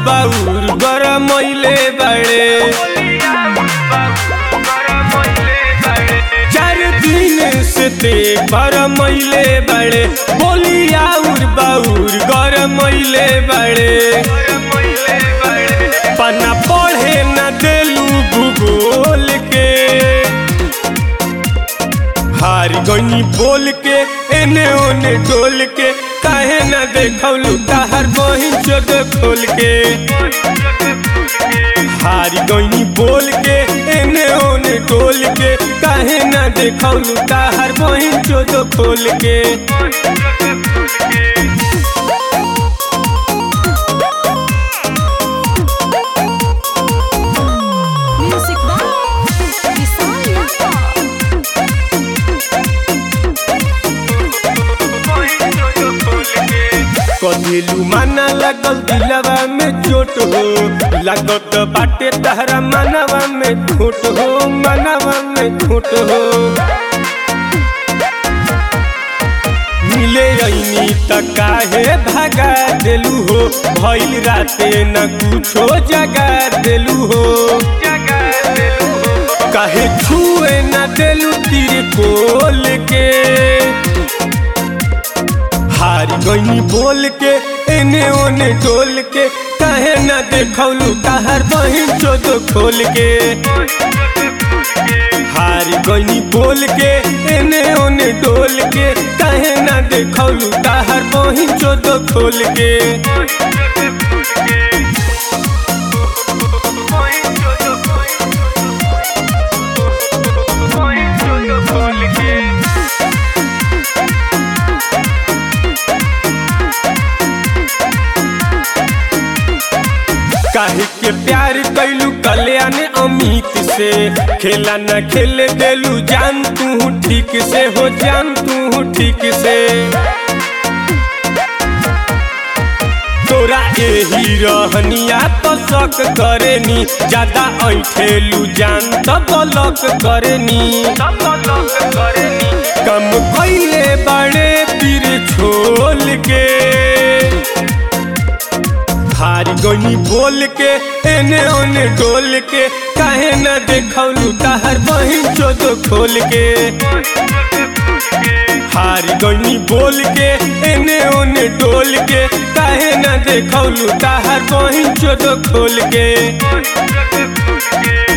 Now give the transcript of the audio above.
बाउर गरमैले बड़े चार दिन से ते गरमैले बड़े बोली आउर बाउर गरमैले बड़े पन्ना पढ़े न देलू भूगोल के हार गई बोल के एने ओने डोल के काहे न देखौलू ताहर बहिन चोद खोल के हार गई बोल के एने ओने डोल के काहे न देखौलू ताहर बहिन चोद खोल के Music by Vishal Yadav. कदिलू माना लगल दिलवा में चोट हो लागत बाटे तहरा मनवा में खोट हो मनवा में खोट हो मिले ऐनी त काहे भगा देलू हो भइल राते न कुछो जगा देलू हो काहे छुए न देलू तीर कोल के हार गई बोल के एने ओने डोल के काहे न देखौलू ताहर बहिन चोद खोल के हार गई बोल के एने ओने डोल के काहे न देखौलू ताहर बहिन चोद खोल के काहे के प्यार कैलू कल्याण अमित से खेला न खेले देलू जान तू ठीक से हो जान तू ठीक से तोरा यही रहनिया तो शक करेनी ज्यादा ऐठेलू जान तो बलक करेनी कम कैले बड़े पीर छोल के हार गई बोल के एने ओने डोल के काहे न देखौलू ताहर बहिन चोद खोल के हार गई बोल के एने ओने डोल के काहे न देखौलू ताहर बहिन चोद खोल के